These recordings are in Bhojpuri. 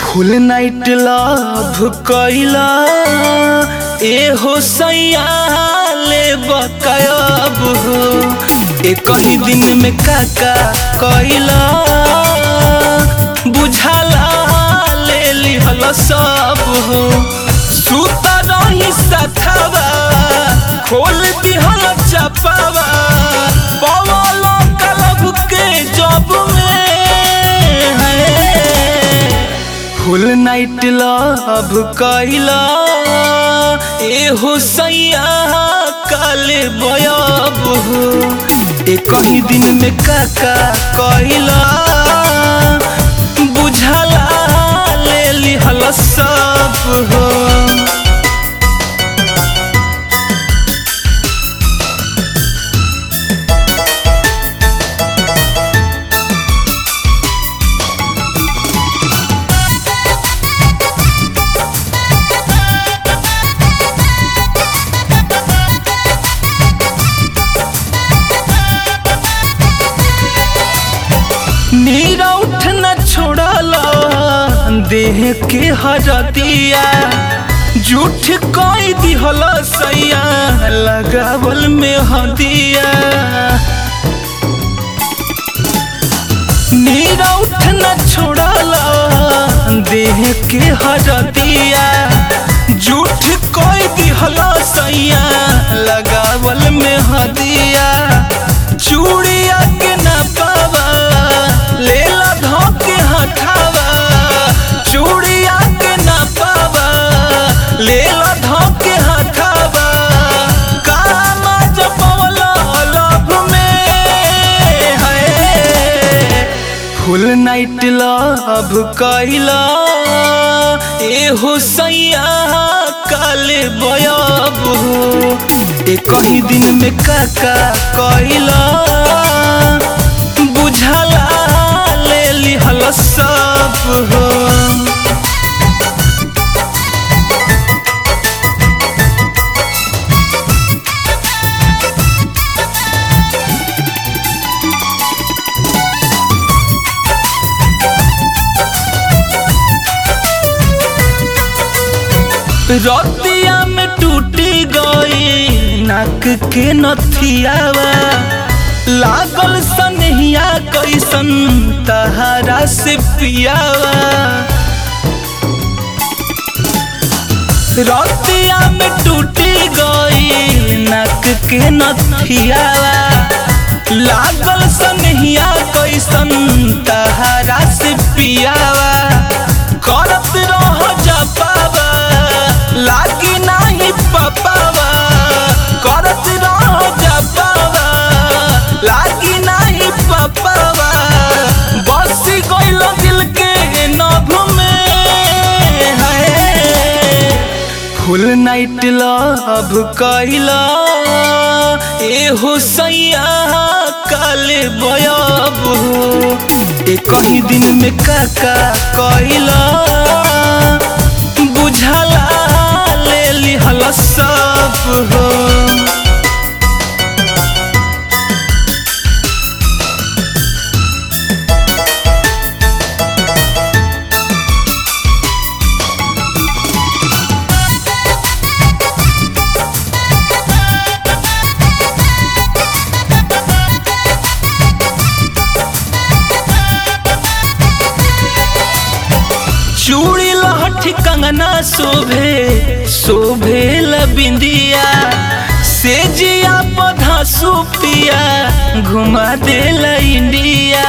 फुल नाइट लव कैला ए हो सैया ले बकायब हो ए कहीं दिन में काका कैला बुझाला ले लिहल सब हो सुता रही सथवा खोल दिहल चपावा पवल कलब के जब में है फुल नाइट लव कैला ए हो सैया काले बयब हो ए कहीं दिन में काका कैला बुझाला ले लिहल सब हो नीरा उठ न छोड़ला देह के हरतिया झूठ कई दिहल सैया लगावल में हदिया नीरा उठ न छोड़ला देह के हरतिया झूठ कई दिहल सैया लगावल में हदिया चूड़िया के न पावा लेला धोके हठावा चूड़िया के न पावा लेला धोके हठावा कामा जपवला लभ में है फुल नाइट लव कैला ए हो सैया काले बयब हो ए कहीं दिन में काका कैला बुझाला ले लिहल सब हो रतिया में टूटी गई नाक के नथियावा लागल सनहिया कैसन तहारा से पियावा रतिया में टूटी गई नाक के नथियावा लागल सनहिया कैसन तहारा से पियावा करत रह जपावा लागी नाही पपावा करत रह जपावा लागी नाही पपावा बस गइल दिल के नभ में है फुल नाइट लव कैला ए हो सैया काले बयब हो ए कहीं दिन में काका कैला बुझाला ले लिहल सब हो चूड़ी लहठी कंगना शोभे शोभे बिंदिया से जिया पधा सुपिया घुमा दे इंडिया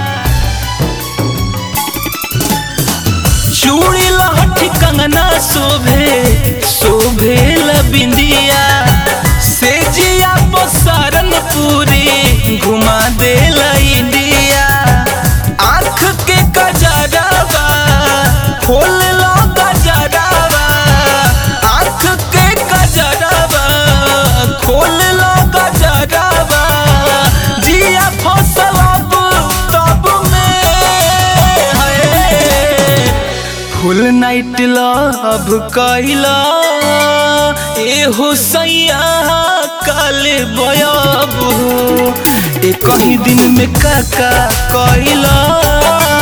चूड़ी लहठी कंगना शोभे शोभे बिंदिया से जिया पसारन पूरी घुमा दे इंडिया आँख के कजरावा खोल लो गजरावा आँख के कजरावा खोल लो गजरावा जिया फसल अब तब में है फुल नाइट लव कैला ए हो सैया काले बयब हो ए कहीं दिन में काका कैला